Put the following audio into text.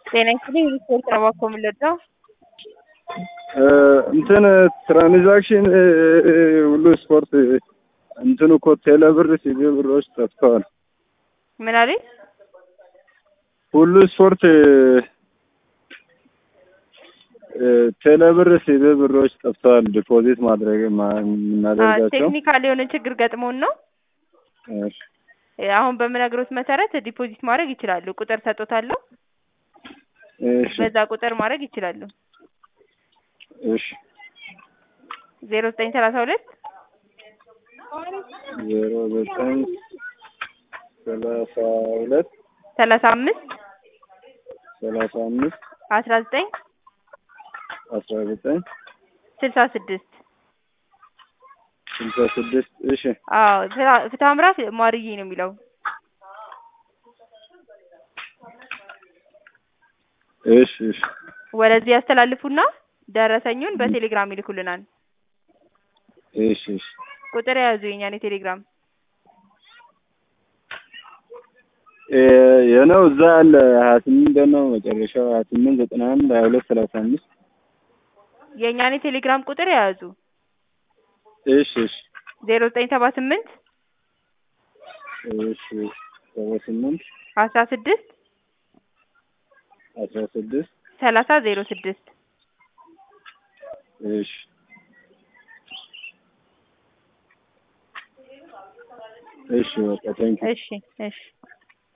ጤና ይስጥልኝ ሪፖርት ነው እባክዎ የምንረዳው? እንትን ትራንዛክሽን ሁሉ ስፖርት እንትን እኮ ቴሌብር ሲቢ ብሮች ጠፍተዋል። ምን አለኝ? ሁሉ ስፖርት ቴሌብር ሲቢ ብሮች ጠፍተዋል። ዲፖዚት ማድረግ ማ- የምናደርጋቸው ቴክኒካል የሆነ ችግር ገጥሞን ነው። እሺ፣ አሁን በምነግሮት መሰረት ዲፖዚት ማድረግ ይችላሉ። ቁጥር ሰጦታለሁ። እሺ፣ በዛ ቁጥር ማድረግ ይችላሉ። እሺ። ዜሮ ዘጠኝ ሰላሳ ሁለት ዜሮ ዘጠኝ ሰላሳ ሁለት ሰላሳ አምስት ሰላሳ አምስት አስራ ዘጠኝ አስራ ዘጠኝ ስልሳ ስድስት ስልሳ ስድስት እሺ አዎ ፍትሐ- ፍትሐ አምራት ማርዬ ነው የሚለው። እሺ እሺ ወደዚህ ያስተላልፉና ደረሰኙን በቴሌግራም ይልኩልናል። እሺ እሺ ቁጥር የያዙ የኛን የቴሌግራም እ የነው እዛ አለ ሀያ ስምንት ነው መጨረሻው ሀያ ስምንት ዘጠና አንድ ሀያ ሁለት ሰላሳ አምስት የእኛን የቴሌግራም ቁጥር የያዙ እሺ እሺ ዜሮ ዘጠኝ ሰባ ስምንት እሺ ሰባ ስምንት አስራ ስድስት አስራ ስድስት ሰላሳ ዜሮ ስድስት እሺ እሺ በቃ ቴንኪው እሺ እሺ